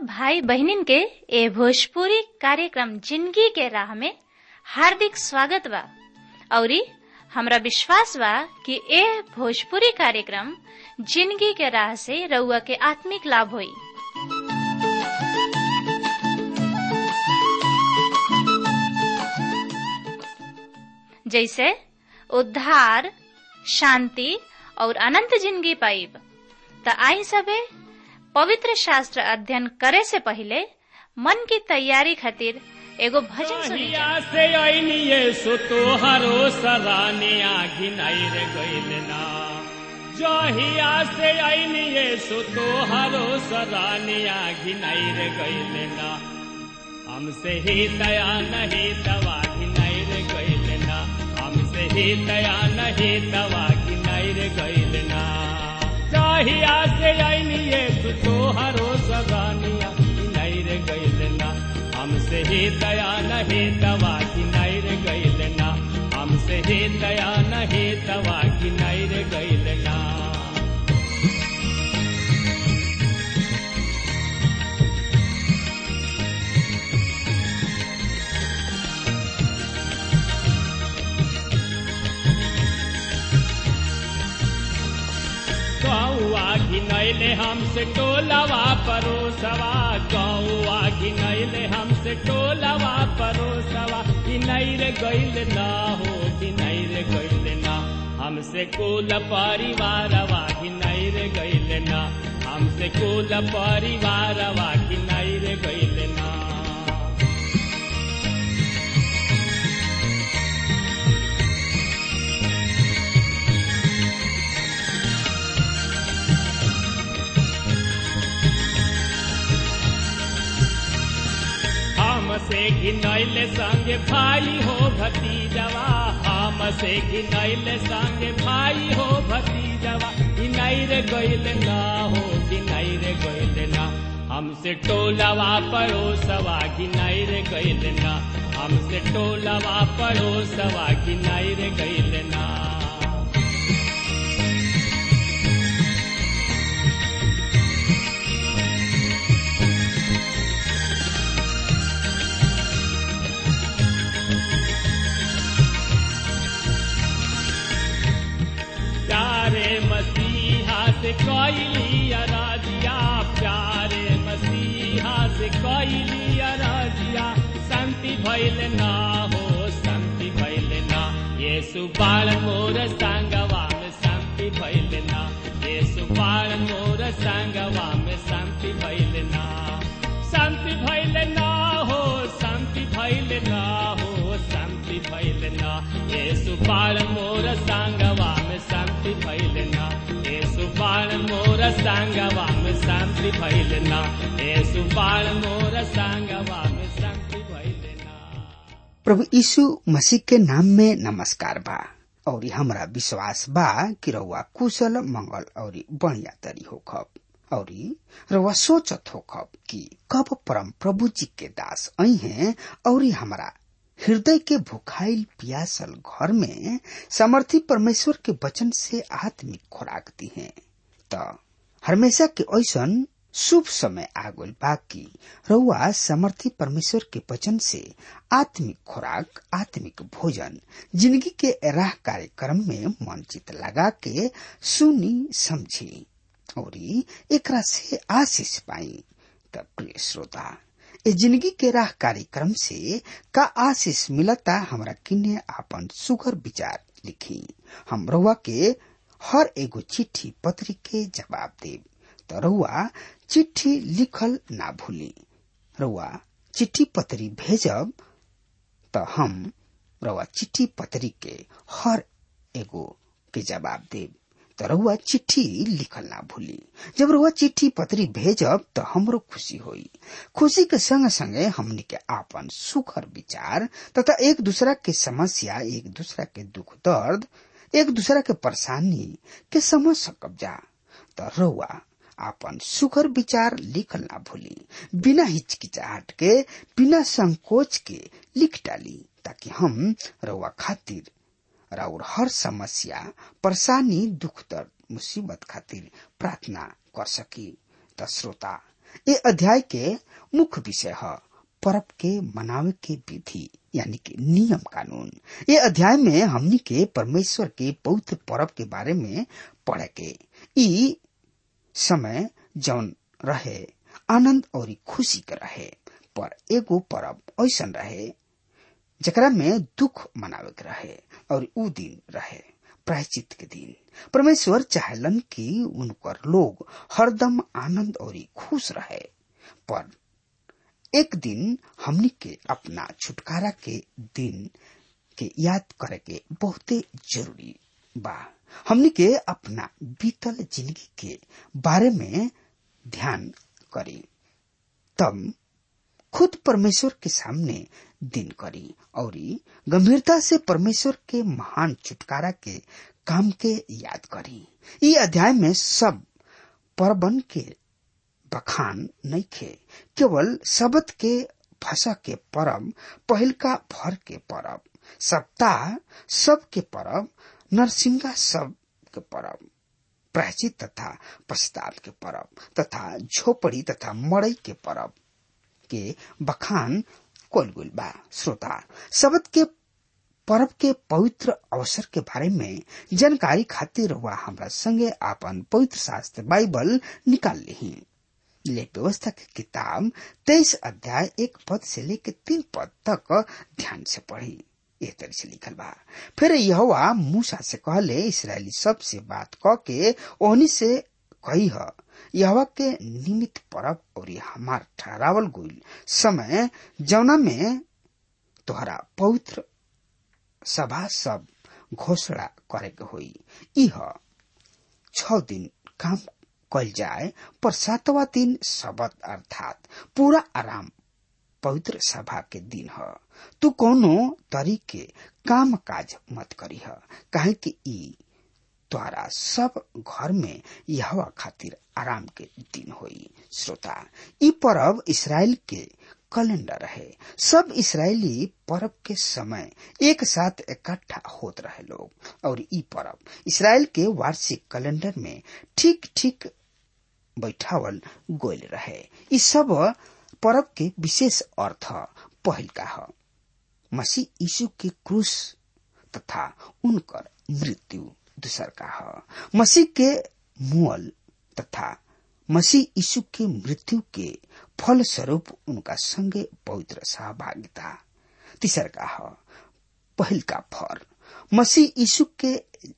भाई बहनिन के ए भोजपुरी कार्यक्रम जिंदगी के राह में हार्दिक स्वागत बा औरी हमरा विश्वास बा कि ए भोजपुरी कार्यक्रम जिंदगी के राह से रउआ के आत्मिक लाभ होई जैसे उद्धार शांति और अनंत जिंदगी पाइब त आई सबे पवित्र शास्त्र अध्ययन करे से पहले मन की तैयारी खातिर एगो भजन सुनी हिया से ऐनिये सो तोहरो सराने आघिनाई रे गइल ना जहिया से ऐनिये सो तोहरो सराने आघिनाई रे गइल ना हमसे ही दया नहीं दवा घिनाई रे गइल ना हमसे ही दया नहीं दवा घिनाई रे गइल ना जहिया से ऐनिये सो तोहरो सराने आघिनाई रे गइल ना हमसे ही दया नहीं दवा की नैर गैल ना हमसे ही दया नहीं दवा की नैर गैल ना गौआ घिनैले हमसे टोलवा परोसवा गौआ घिनैले हमसे टोलवा परोसवा घिनैर गैल ना हो घिनैर गैल ना हमसे कुल परिवारवा घिनैर गैल ना हमसे कुल परिवारवा घिनैर गैल ना हमसे घिनैल संग भाई हो भतीजवा हमसे घिनैल संग भाई हो भतीजवा घिनैर गैल ना हो घिनैर गैल ना हमसे टोलवा पड़ोसवा घिनैर गैल ना हमसे टोलवा पड़ोसवा घिनैर गैल ना प्यारे मसीहा से कैली अराजिया प्यारे मसीहा से कैली अराजिया शांति भैल ना हो शांति भैल ना ये सुबाल मोर संगवा में शांति भैल ना ये सुबाल मोर संगवा में शांति भैल ना शांति भैल ना हो शांति भैल ना हो शांति भैल ना ये सुबाल मोर संगवा में शांति भैल ना ये सुबाल मोर संगवा में शांति भैल ना ये सुबाल मोर संगवा में शांति भैल ना प्रभु यीशु मसीह के नाम में नमस्कार बा और हमरा विश्वास बा कि रउआ कुशल मंगल और बढ़िया तरी होखब और रउआ सोचत होखब कि कब परम प्रभु जी के दास आई हैं और हमरा हृदय के भुखाइल पियासल घर में समर्थी परमेश्वर के वचन से आत्मिक खुराक दी है त हमेशा के ऐसन शुभ समय आगुल बाकी रउआ समर्थी परमेश्वर के वचन से आत्मिक खुराक आत्मिक भोजन जिंदगी के राह कार्यक्रम में मन चित लगा के सुनी समझी और एकरा से आशीष पाई त प्रिय श्रोता ए जिंदगी के राह कार्यक्रम से का आशीष मिलता हमरा किन्ने आपन सुगर विचार लिखी हम रउआ के हर एगो चिट्ठी पत्री के जवाब देब त रउआ चिट्ठी लिखल ना भूली रउआ चिट्ठी पत्री भेजब त हम रउआ चिट्ठी पत्री के हर एगो के जवाब देब त रउआ चिट्ठी लिखल ना भूली जब रउआ चिट्ठी पत्री भेजब त हमरो खुशी होई खुशी के संग संगे हमनी के आपन सुखर विचार तथा एक दूसरा के समस्या एक दूसरा के दुख दर्द एक दूसरा के परेशानी के समझ सकब जा त रउआ आपन सुखर विचार लिखल ना भूली बिना हिचकिचाहट के बिना संकोच के लिख डाली ताकि हम रउआ खातिर राउर हर समस्या परेशानी दुख दर्द मुसीबत खातिर प्रार्थना कर सकी त श्रोता ये अध्याय के मुख्य विषय है पर्व के मनावे के विधि यानी कि नियम कानून ये अध्याय में हमनी के परमेश्वर के पवित्र पर्व के बारे में पढ़े के ई समय जौन रहे आनंद और खुशी के रहे पर एगो पर्व ऐसा रहे जकरा में दुख मनावे के रहे और ऊ दिन रहे प्रायचित के दिन परमेश्वर चाहलन कि उनकर लोग हरदम आनंद और खुश रहे पर एक दिन हमनी के अपना छुटकारा के दिन के याद करे के बहुते जरूरी बा हमनी के अपना बीतल जिंदगी के बारे में ध्यान करी तब खुद परमेश्वर के सामने दिन करी और गंभीरता से परमेश्वर के महान छुटकारा के काम के याद करी ई अध्याय में सब परबन के बखान नहीं खे केवल शबद के फसा के परब पहिलका भर के परब सप्ताह सब के परब नरसिंगा सब के परब प्रायचित तथा पश्चात के परब तथा झोपड़ी तथा मड़ई के परब के बखान कोलगुल बा श्रोता शबद के पर्व के पवित्र अवसर के बारे में जानकारी खातिर हुआ हमरा संगे आपन पवित्र शास्त्र बाइबल निकाल ली ले व्यवस्था की किताब तेईस अध्याय एक पद से लेकर तीन पद तक ध्यान से पढ़ी ए तरह से लिखल बा फिर यहोवा मूसा से कहले इसराइली सब से बात क के ओहनी से कही है यहवा के निमित परब और हमार ठहरावल गुल समय जौना में तोहरा पवित्र सभा सब घोषणा करे के होई इह छ दिन काम कल जाए पर सातवा दिन शबद अर्थात पूरा आराम पवित्र सभा के दिन ह तू कोनो तरीके काम काज मत करी ह काहे कि ई द्वारा सब घर में यहवा खातिर आराम के दिन होई श्रोता ई पर्व इसराइल के कैलेंडर है सब इसराइली पर्व के समय एक साथ इकट्ठा होत रहे लोग और ई पर्व इसराइल के वार्षिक कैलेंडर में ठीक ठीक बैठावल गोल रहे ई सब पर्व के विशेष अर्थ पहल का है मसीह यीशु के क्रूस तथा उनकर मृत्यु दूसर का है मसीह के मुअल तथा मसीह यीशु के मृत्यु के फल स्वरूप उनका संगे पवित्र सहभागिता तीसर का है पहल का फर मसीह यीशु के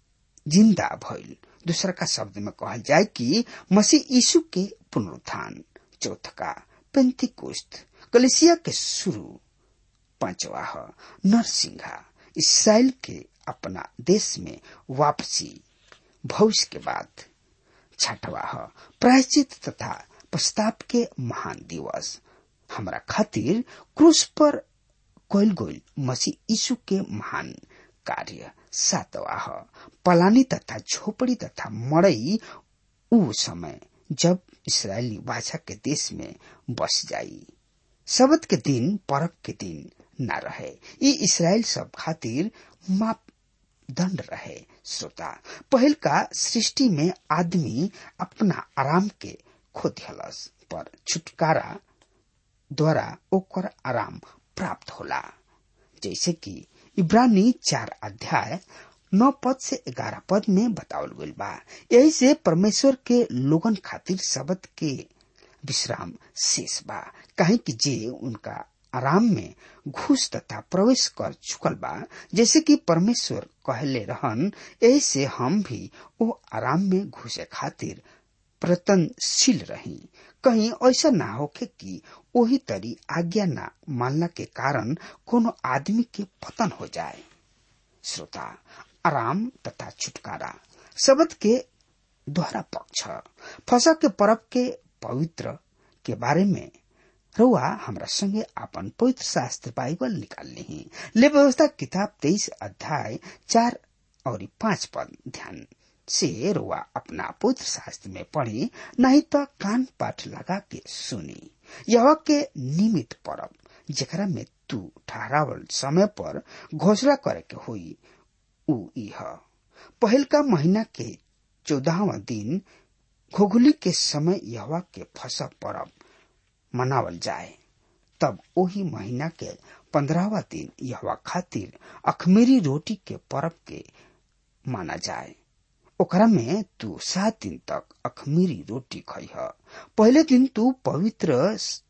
जिंदा भइल दूसरा का शब्द में कहल जाए कि मसीह यीशु के पुनरुत्थान चौथ का पेंतिकुस्त कलिसिया के शुरू पांचवा है नरसिंहा इसराइल के अपना देश में वापसी भविष्य के बाद छठवा है प्रायचित तथा प्रस्ताव के महान दिवस हमरा खातिर क्रूस पर कोयल गोल मसीह यीशु के महान कार्य सातवा है पलानी तथा झोपड़ी तथा मड़ई उ समय जब इसराइली बाछा के देश में बस जाई शबद के दिन पर्व के दिन न रहे ये इसराइल सब खातिर मापदंड रहे श्रोता पहल का सृष्टि में आदमी अपना आराम के खो दिलस पर छुटकारा द्वारा ओकर आराम प्राप्त होला जैसे कि इब्रानी चार अध्याय नौ पद से ग्यारह पद में बतावल गईल बा यही से परमेश्वर के लोगन खातिर शब्द के विश्राम शेष बा कहे कि जे उनका आराम में घुस तथा प्रवेश कर चुकल बा जैसे कि परमेश्वर कहले रहन यही से हम भी वो आराम में घुसे खातिर प्रतनशील रही कहीं ऐसा ना होके कि वही तरी आज्ञा ना मानना के कारण कोनो आदमी के पतन हो जाए श्रोता आराम तथा छुटकारा शब्द के दोहरा पक्ष फसा के पर्व के पवित्र के बारे में रुआ हमरा संगे अपन पवित्र शास्त्र बाइबल निकाल ली ले व्यवस्था किताब तेईस अध्याय चार और पांच पद ध्यान से रुआ अपना पवित्र शास्त्र में पढ़ी नहीं तो कान पाठ लगा के सुनी यह के निमित पर्व जेकरा में तू ठहरावल समय पर घोषणा करे के हुई उ इह पहल का महीना के चौदहवा दिन घोघुली के समय यहवा के फसा पर्व मनावल जाए तब ओही महीना के पंद्रहवा दिन यहवा खातिर अखमेरी रोटी के पर्व के माना जाए ओकरा में तू सात दिन तक अखमीरी रोटी खइह पहले दिन तू पवित्र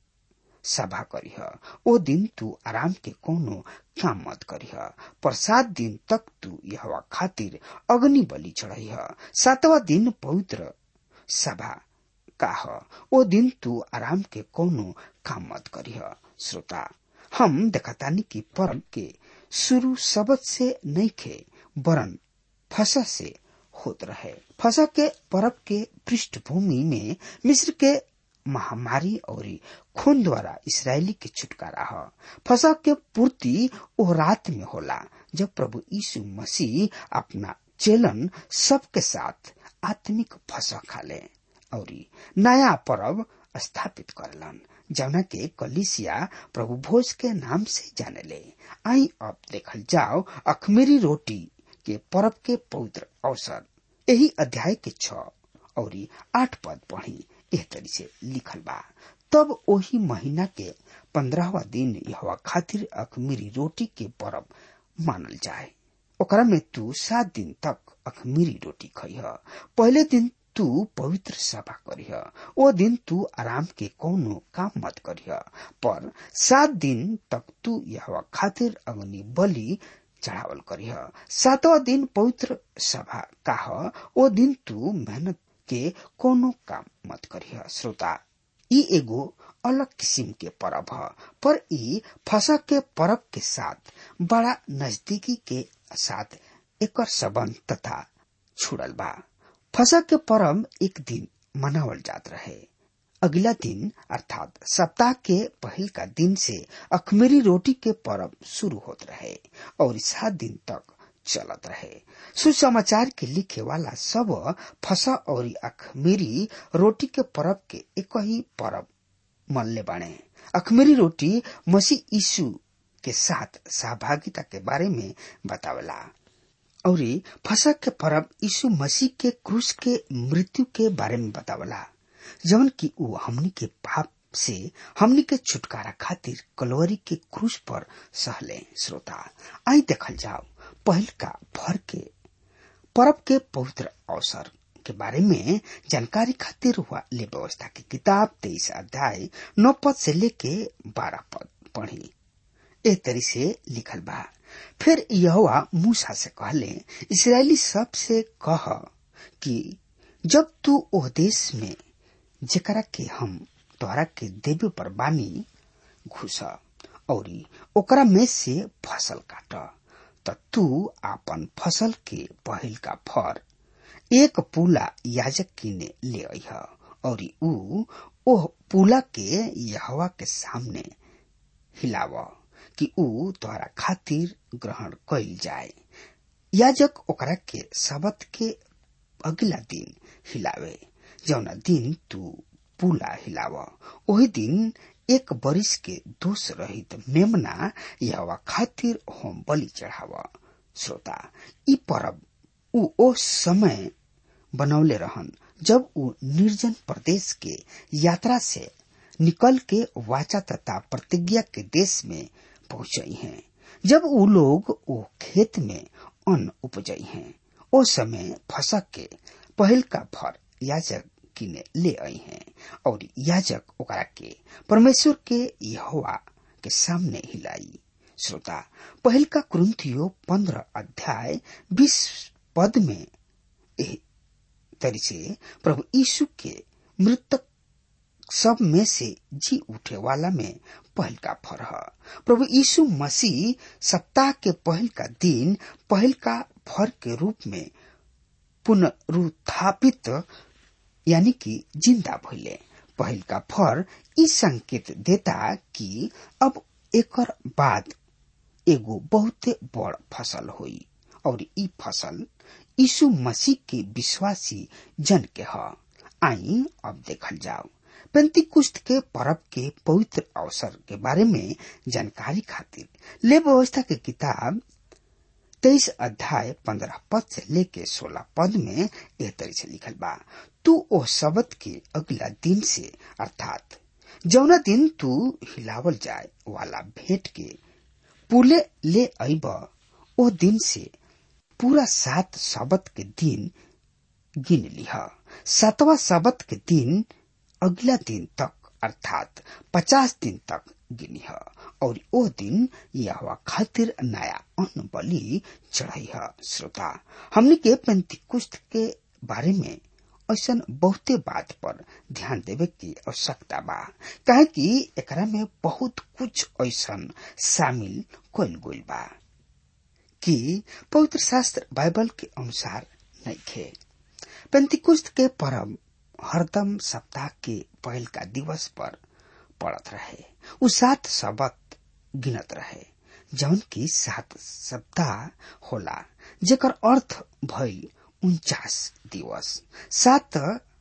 सभा करीह ओ दिन तू आराम के कोनो काम मत करीह पर सात दिन तक तू यह खातिर अग्नि बलि चढ़ाइह सातवा दिन पवित्र सभा काह ओ दिन तू आराम के कोनो काम मत करीह श्रोता हम देखतानी की पर्व के शुरू सबद से नहीं खे वरन फसा से होत रहे फसा के पर्व के पृष्ठभूमि में मिस्र के महामारी और खून द्वारा इसराइली के छुटकारा ह फसा के पूर्ति ओ रात में होला जब प्रभु यीशु मसीह अपना चेलन सबके साथ आत्मिक फसा खाले और नया पर्व स्थापित करलन जौना के कलिसिया प्रभु भोज के नाम से जाने ले आई अब देखल जाओ अखमेरी रोटी के पर्व के पवित्र अवसर यही अध्याय के छ और आठ पद पढ़ी एह तरी से लिखल बा तब ओही महीना के पंद्रहवा दिन यह खातिर अखमीरी रोटी के पर्व मानल जाए ओकरा में तू सात दिन तक अखमीरी रोटी खइह पहले दिन तू पवित्र सभा करिह ओ दिन तू आराम के कोनो काम मत करिह पर सात दिन तक तू यह खातिर अग्नि बलि चढ़ावल करिह सातवा दिन पवित्र सभा काह ओ दिन तू मेहनत के कोनो काम मत करिह श्रोता ई एगो अलग किसिम के पर्व ह पर ई फसा के पर्व के साथ बड़ा नजदीकी के साथ एकर संबंध तथा छुड़ल बा फसा के पर्व एक दिन मनावल जात रहे अगला दिन अर्थात सप्ताह के पहल का दिन से अखमेरी रोटी के पर्व शुरू होत रहे और सात दिन तक चलत रहे सुसमाचार के लिखे वाला सब फसा और अखमेरी रोटी के पर्व के एक ही पर्व मनले बाणे अखमेरी रोटी मसीह यीशु के साथ सहभागिता के बारे में बतावला और फसा के पर्व यीशु मसीह के क्रूस के मृत्यु के बारे में बतावला जवन की ऊ हमनी के पाप से हमनी के छुटकारा खातिर कलोरी के क्रूस पर सहले श्रोता आई देखल जाओ पहल का भर के पर्व के पवित्र अवसर के बारे में जानकारी खातिर हुआ ले व्यवस्था की किताब तेईस अध्याय नौ पद से लेके बारह पद पढ़ी ए तरी से लिखल बा फिर यहोवा मूसा से कहले इसराइली सब से कह कि जब तू ओह देश में जेकरा के हम तोहरा के देवे पर बानी घुस और ओकरा में से फसल काट त तू आपन फसल के पहिल का फर एक पूला याजक किने ले अह और ऊ ओह पूला के यहवा के सामने हिलाव कि ऊ तोहरा खातिर ग्रहण कइल जाए याजक ओकरा के शबत के अगला दिन हिलावे जौना दिन तू पूला हिलाव ओही दिन एक बरिस के दोष रहित मेमना यहवा खातिर होम बलि चढ़ाव श्रोता ई परब ऊ ओ समय बनौले रहन जब ऊ निर्जन प्रदेश के यात्रा से निकल के वाचा तथा प्रतिज्ञा के देश में पहुंचई हैं जब ऊ लोग ओ खेत में अन्न उपजई हैं ओ समय फसक के पहल का फर याजक किने ले आई हैं और याजक ओकरा के परमेश्वर के यहोवा के सामने हिलाई श्रोता पहल का कुरुंथियो पंद्रह अध्याय बीस पद में एह तरी से प्रभु यीशु के मृतक सब में से जी उठे वाला में पहल का फर है प्रभु यीशु मसीह सप्ताह के पहल का दिन पहल का फर के रूप में पुनरुत्थापित यानी कि जिंदा भइले पहल का फर ई संकेत देता कि अब एकर बाद एगो बहुते बड़ फसल होई और ई फसल यीशु मसीह के विश्वासी जन के ह आई अब देखल जाओ पेंती कुश्त के पर्व के पवित्र अवसर के बारे में जानकारी खातिर ले व्यवस्था के किताब तेईस अध्याय पंद्रह पद से लेके सोलह पद में यह तरी से लिखल बा तू ओ शब्द के अगला दिन से अर्थात जौना दिन तू हिलावल जाए वाला भेंट के पुले ले अइब ओ दिन से पूरा सात सबत के दिन गिन लिह सातवा सबत के दिन अगला दिन तक अर्थात पचास दिन तक गिनिह और ओ दिन यह खातिर नया अन्न बलि चढ़ाई श्रोता हमने के पेंतिकुस्त के बारे में ऐसा बहुते बात पर ध्यान देवे की आवश्यकता बा काहे कि एकरा में बहुत कुछ ऐसा शामिल कल गइल बा कि पवित्र शास्त्र बाइबल के अनुसार नहीं खे पेंतिकुस्त के परम हरदम सप्ताह के पहल का दिवस पर पड़त रहे उ सात सबत गिनत रहे जौन की सात सप्ताह होला जेकर अर्थ भइल उनचास दिवस सात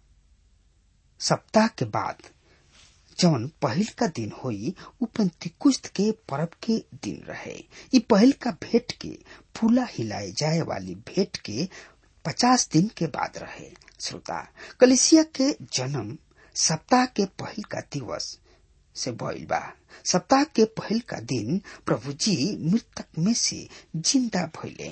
सप्ताह के बाद जौन पहल का दिन होई उ पंतिकुस्त के पर्व के दिन रहे इ पहल का भेंट के फूला हिलाए जाए वाली भेंट के पचास दिन के बाद रहे श्रोता कलिसिया के जन्म सप्ताह के पहल का दिवस से भइल बा सप्ताह के पहल का दिन प्रभु जी मृतक में से जिंदा भइले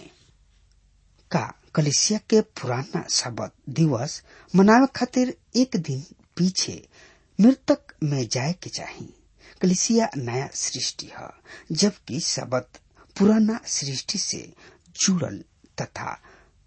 का कलिसिया के पुराना शबद दिवस मनावे खातिर एक दिन पीछे मृतक में जाए के चाही कलिसिया नया सृष्टि है जबकि शबद पुराना सृष्टि से जुड़ल तथा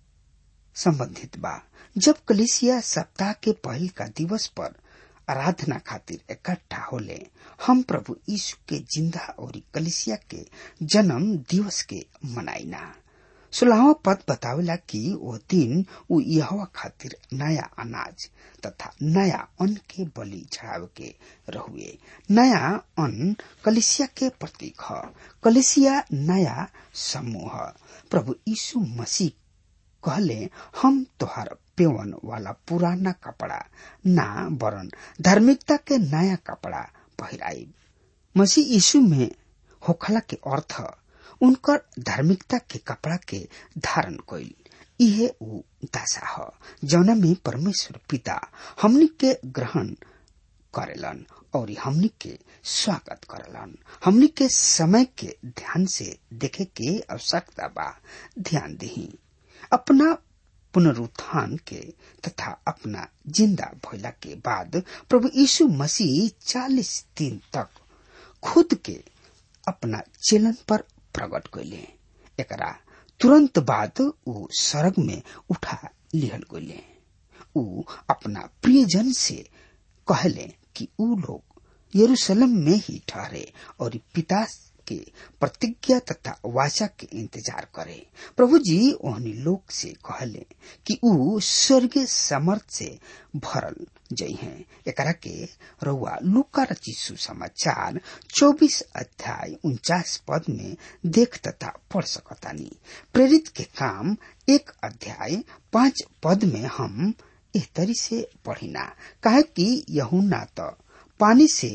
संबंधित बा जब कलिसिया सप्ताह के पहल का दिवस पर आराधना खातिर इकट्ठा होले हम प्रभु यीशु के जिंदा और कलिसिया के जन्म दिवस के मनाइना सोलहवा पद बतावेला कि वो दिन उ यहवा खातिर नया अनाज तथा नया अन्न के बलि चढ़ावे के रहुए नया अन्न कलिसिया के प्रतीक ह कलिसिया नया समूह प्रभु यीशु मसीह कहले हम तोहार पेवन वाला पुराना कपड़ा ना वरन धार्मिकता के नया कपड़ा पहिराई मसीह यीशु में होखला के अर्थ उनकर धार्मिकता के कपड़ा के धारण कइल इहे उ दशा ह जौना में परमेश्वर पिता हमनी के ग्रहण करेलन और हमनी के स्वागत करेलन हमनी के समय के ध्यान से देखे के आवश्यकता बा ध्यान दही अपना पुनरुत्थान के तथा अपना जिंदा भइला के बाद प्रभु यीशु मसीह चालीस दिन तक खुद के अपना चेलन पर प्रकट कैले एकरा तुरंत बाद ऊ सड़क में उठा लिहल गए ऊ अपना प्रियजन से कहले कि ऊ लोग यरूशलेम में ही ठहरे और पिता के प्रतिज्ञा तथा वाचा के इंतजार करे प्रभु जी ओहनी लोग से कहले कि ऊ स्वर्गीय समर्थ से भरल जई हैं एकरा के रउआ लुका रची सुसमाचार चौबीस अध्याय उनचास पद में देख तथा पढ़ सकतानी प्रेरित के काम एक अध्याय पांच पद में हम एह तरी से पढ़िना काहे कि यहुना त पानी से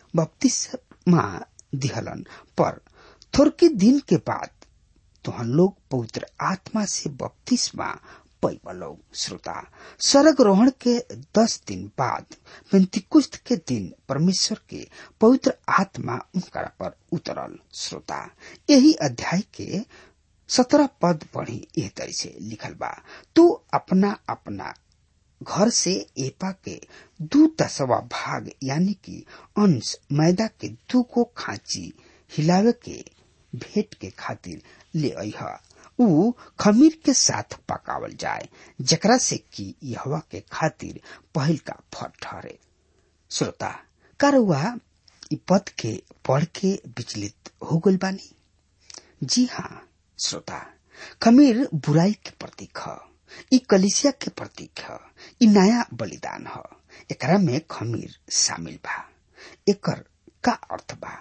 बपतिस्मा दिहलन पर थोड़के दिन के बाद तुहन लोग पवित्र आत्मा से बपतिस्मा पैबलो श्रोता स्वर्ग रोहण के दस दिन बाद पेंतिकुस्त के दिन परमेश्वर के पवित्र आत्मा उनका पर उतरल श्रोता यही अध्याय के सत्रह पद पढ़ी एह तरह से लिखल बा तू अपना अपना घर से एपा के दू दसवा भाग यानी कि अंश मैदा के दू को खांची हिलावे के भेंट के खातिर ले अह ऊ खमीर के साथ पकावल जाए जकरा से कि यहवा के खातिर पहल का फल ठहरे श्रोता कारुआ इ पद के पढ़ के विचलित हो गल बानी जी हाँ श्रोता खमीर बुराई के प्रतीक है इ कलिसिया के प्रतीक है इ नया बलिदान है एकरा में खमीर शामिल बा एकर का अर्थ बा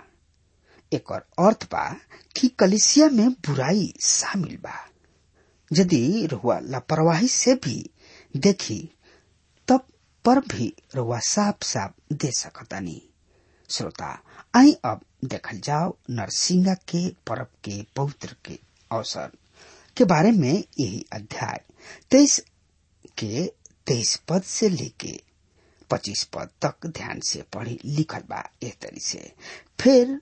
एकर अर्थ बा कि कलिसिया में बुराई शामिल बा यदि रुआ लापरवाही से भी देखी तब पर भी रुआ साफ साफ दे सकतानी श्रोता आई अब देखल जाओ नरसिंगा के पर्व के पवित्र के अवसर के बारे में यही अध्याय तेईस के तेईस पद से लेके पच्चीस पद तक ध्यान से पढ़ी लिखल बा एह तरी से फिर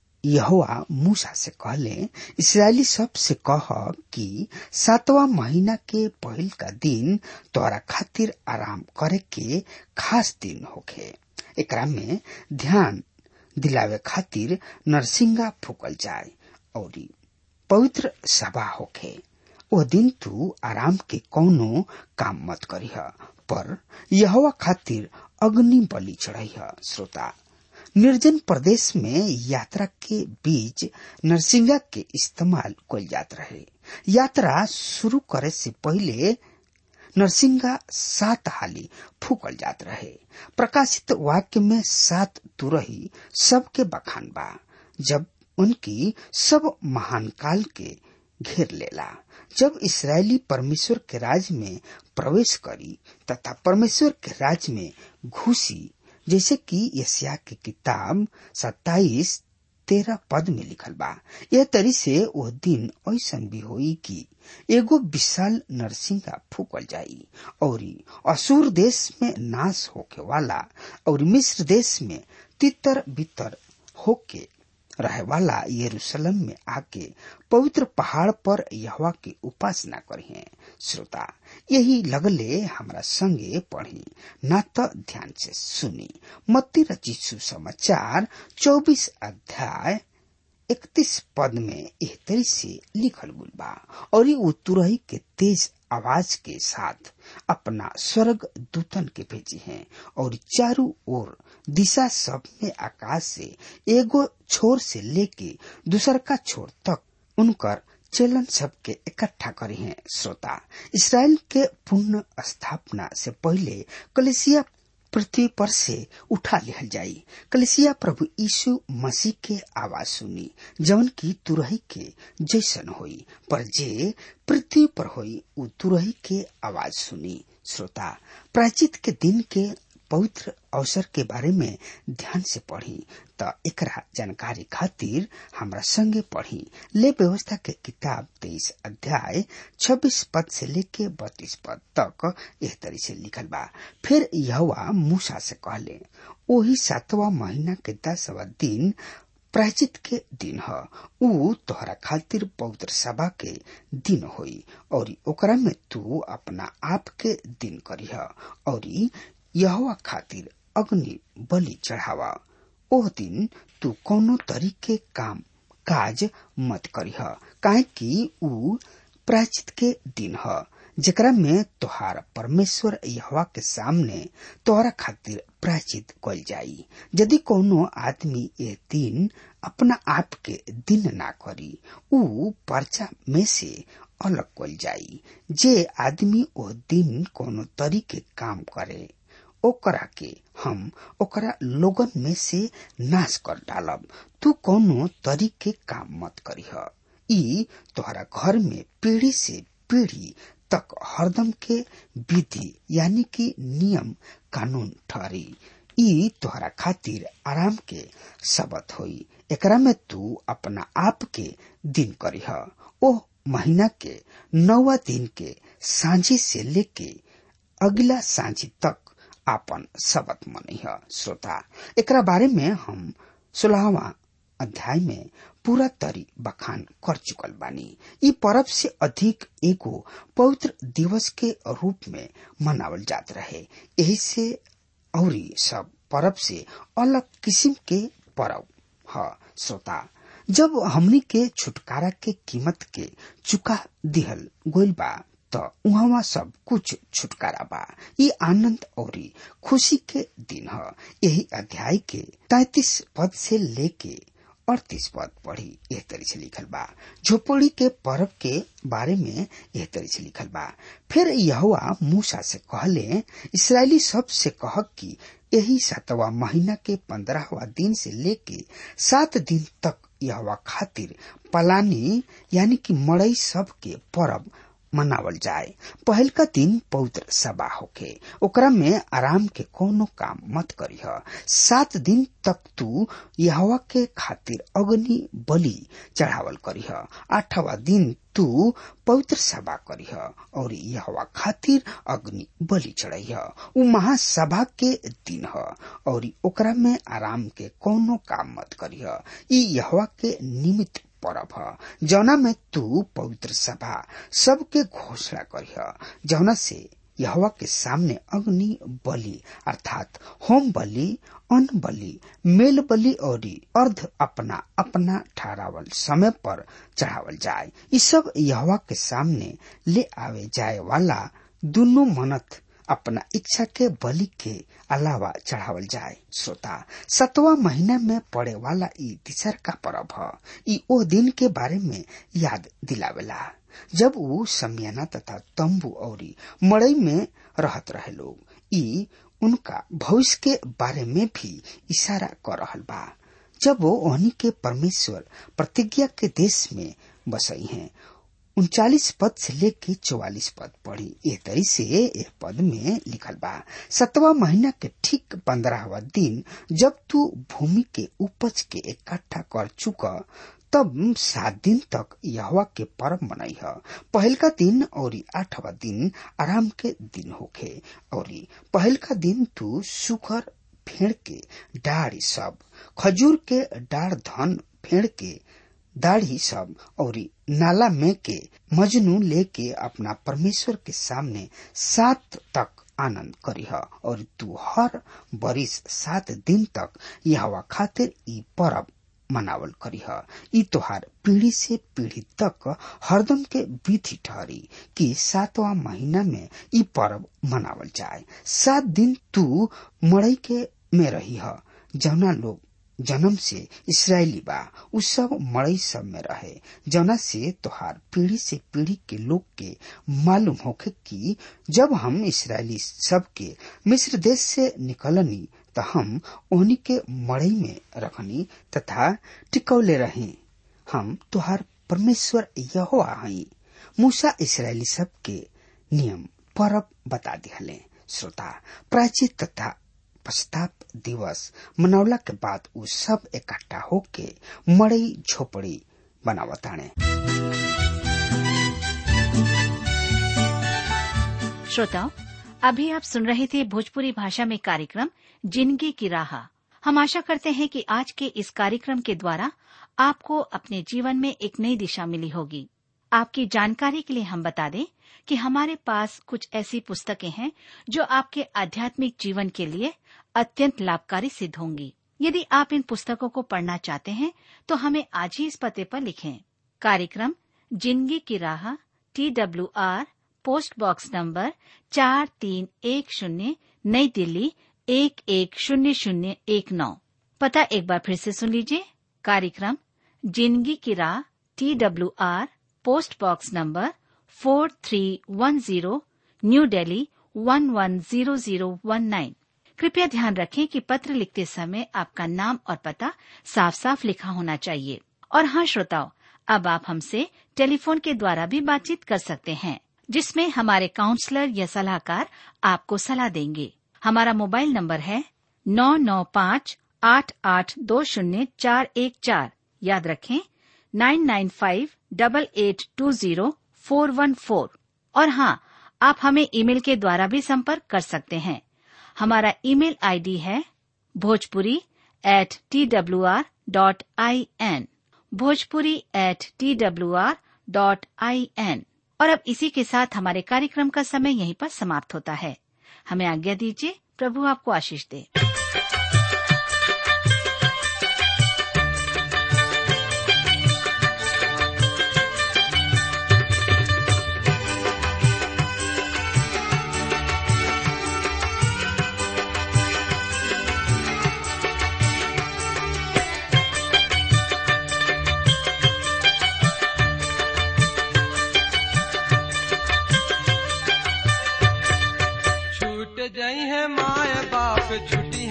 यहोवा मूसा से कहले इसराइली सब से कह कि सातवा महीना के पहिल का दिन तोरा खातिर आराम करे के खास दिन होखे एकरा में ध्यान दिलावे खातिर नरसिंगा फूकल जाए और पवित्र सभा होखे ओ दिन तू आराम के कौनो काम मत करीह पर यहोवा खातिर अग्नि बलि चढ़ाइह श्रोता निर्जन प्रदेश में यात्रा के बीच नरसिंगा के इस्तेमाल कल जात रहे यात्रा शुरू करे से पहले नरसिंगा सात हाली फूकल जात रहे प्रकाशित वाक्य में सात तुरही सबके बखान बा जब उनकी सब महान काल के घेर लेला जब इसराइली परमेश्वर के राज में प्रवेश करी तथा परमेश्वर के राज में घुसी जैसे कि यसिया की किताब सत्ताईस तेरह पद में लिखल बा यह तरी से वह दिन ऐसा भी होई कि एगो विशाल नरसिंगा फूकल जाई और असुर देश में नाश होके वाला और मिस्र देश में तितर बितर होके रहे वाला यरूशलेम में आके पवित्र पहाड़ पर यहवा की उपासना करी श्रोता यही लगले हमरा संगे पढ़ी ना तो ध्यान से सुनी मत्ती रचित समाचार चौबीस अध्याय इकतीस पद में एह तरी से लिखल गुल बा और ये तुरही के तेज आवाज के साथ अपना स्वर्ग दूतन के भेजी हैं और चारों ओर दिशा सब में आकाश से एगो छोर से लेके दूसर का छोर तक उनकर चलन सबके इकट्ठा करे हैं श्रोता इसराइल के पुण्य स्थापना से पहले कलेसिया पृथ्वी पर से उठा लिहल जाई कलेसिया प्रभु यीशु मसीह के आवाज सुनी जवन की तुरही के जैसन होई पर जे पृथ्वी पर होई उ तुरही के आवाज सुनी श्रोता प्राचित के दिन के पवित्र अवसर के बारे में ध्यान से पढ़ी त एकरा जानकारी खातिर हमरा संगे पढ़ी ले व्यवस्था के किताब तेईस अध्याय छब्बीस पद से लेके बत्तीस पद तक एह तरी से लिखल बा फिर यहवा मूसा से कहले ओही सातवा महीना के दसवा दिन प्रायचित के दिन ह ऊ तोहरा खातिर पवित्र सभा के दिन होई और ओकरा में तू अपना आप के दिन करीह और यहवा खातिर अग्नि बलि चढ़ावा ओह दिन तू कोनो तरीके काम काज मत करीह काहे कि ऊ प्राचित के दिन ह जेकरा में तोहार परमेश्वर यहवा के सामने तोहरा खातिर प्राचित कल जाई यदि कोनो आदमी ये दिन अपना आप के दिन ना करी ऊ पर्चा में से अलग कल जाई जे आदमी ओ दिन कोनो तरीके काम करे ओकरा के हम ओकरा लोगन में से नाश कर डालब तू कोनो तरीके काम मत करीह ई तोहरा घर में पीढ़ी से पीढ़ी तक हरदम के विधि यानी कि नियम कानून ठहरी ई तोहरा खातिर आराम के शबत होई एकरा में तू अपना आप के दिन करीह ओह महीना के नौवा दिन के सांझी से लेके अगला सांझी तक आपन शबत मनैह श्रोता एकरा बारे में हम सोलहवा अध्याय में पूरा तरी बखान कर चुकल बानी ई पर्व से अधिक एगो पवित्र दिवस के रूप में मनावल जात रहे यही से औरी सब पर्व से अलग किस्म के पर्व ह श्रोता जब हमनी के छुटकारा के कीमत के चुका दिहल गोइल बा त उहवा सब कुछ छुटकारा बा ये आनंद और खुशी के दिन ह यही अध्याय के तैतीस पद से लेके अड़तीस पद पढ़ी एह तरी से लिखल बा झोपड़ी के पर्व के बारे में एह तरी से लिखल बा फिर यहुआ मूसा से कहले इसराइली सब से कह कि यही सातवा महीना के पंद्रहवा दिन से लेके सात दिन तक यहवा खातिर पलानी यानी कि मड़ई सब के पर्व मनावल जाए पहल का दिन पवित्र सभा होके ओकरा में आराम के कोनो काम मत करीह सात दिन तक तू यहवा के खातिर अग्नि बलि चढ़ावल करीह आठवा दिन तू पवित्र सभा करीह और यहवा खातिर अग्नि बलि चढ़ाइह उ महासभा के दिन ह और ओकरा में आराम के कोनो काम मत करीह ई यहवा के निमित्त परब ह जौना में तू पवित्र सभा सबके घोषणा करिह जौना से यहवा के सामने अग्नि बलि अर्थात होम बलि अन्न बलि मेल बलि और अर्ध अपना अपना ठहरावल समय पर चढ़ावल जाए ये सब यहवा के सामने ले आवे जाए वाला दोनों मनत अपना इच्छा के बलि के अलावा चढ़ावल जाए श्रोता सतवा महीना में पड़े वाला ई तीसर का पर्व ह ई ओ दिन के बारे में याद दिलावेला जब वो समियाना तथा तंबू और मड़ई में रहत रहे लोग ई उनका भविष्य के बारे में भी इशारा कर रहल बा जब वो ओहनी के परमेश्वर प्रतिज्ञा के देश में बसई हैं उनचालीस पद से लेके चौवालीस पद पढ़ी ए तरी से एक पद में लिखल बा सतवा महीना के ठीक पंद्रहवा दिन जब तू भूमि के उपज के इकट्ठा कर चुका तब सात दिन तक यहवा के पर्व मनाई है पहल का दिन और आठवा दिन आराम के दिन होखे और पहल का दिन तू सुखर फेड़ के डाढ़ी सब खजूर के डाढ़ धन फेड़ के दाढ़ी सब और नाला में के मजनू लेके अपना परमेश्वर के सामने सात तक आनंद करीह और तू हर बरिस सात दिन तक यहवा खातिर ई परब मनावल करीह ई तोहार पीढ़ी से पीढ़ी तक हरदम के विधि ठहरी कि सातवा महीना में ई पर्व मनावल जाए सात दिन तू मड़ई के में रही है जौना लोग जन्म से इसराइली बा उ सब मड़ई सब में रहे जना से तोहार पीढ़ी से पीढ़ी के लोग के मालूम होखे कि जब हम इसराइली सब के मिस्र देश से निकलनी त हम ओहनी के मड़ई में रखनी तथा टिकौले रही हम तुहार परमेश्वर यहो हई मूसा इसराइली सब के नियम परब बता दिहले श्रोता प्राचीन तथा पश्चाताप दिवस मनौला के बाद उ सब इकट्ठा होके मड़ई झोपड़ी बनावताने श्रोताओं अभी आप सुन रहे थे भोजपुरी भाषा में कार्यक्रम जिंदगी की राह हम आशा करते हैं कि आज के इस कार्यक्रम के द्वारा आपको अपने जीवन में एक नई दिशा मिली होगी आपकी जानकारी के लिए हम बता दें कि हमारे पास कुछ ऐसी पुस्तकें हैं जो आपके आध्यात्मिक जीवन के लिए अत्यंत लाभकारी सिद्ध होंगी यदि आप इन पुस्तकों को पढ़ना चाहते हैं तो हमें आज ही इस पते पर लिखें कार्यक्रम जिंदगी की राह T W R post box number चार तीन एक शून्य नई दिल्ली एक एक शून्य शून्य एक नौ पता एक बार फिर से सुन लीजिए कार्यक्रम जिंदगी की राह T W R post box number four three one zero New Delhi one one zero zero one nine कृपया ध्यान रखें कि पत्र लिखते समय आपका नाम और पता साफ साफ लिखा होना चाहिए और हाँ श्रोताओं अब आप हमसे टेलीफोन के द्वारा भी बातचीत कर सकते हैं जिसमें हमारे काउंसलर या सलाहकार आपको सलाह देंगे हमारा मोबाइल नंबर है नौ नौ पाँच आठ आठ दो शून्य चार एक चार याद रखें nine nine five double eight two zero four one four और हाँ आप हमें ईमेल के द्वारा भी संपर्क कर सकते हैं हमारा ईमेल आईडी है Bhojpuri at T W R dot I N Bhojpuri at T W R dot I N और अब इसी के साथ हमारे कार्यक्रम का समय यहीं पर समाप्त होता है हमें आज्ञा दीजिए प्रभु आपको आशीष दे छूट जाई है माए बाप छुट्टी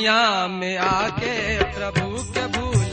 दुनिया में आके प्रभु के भूल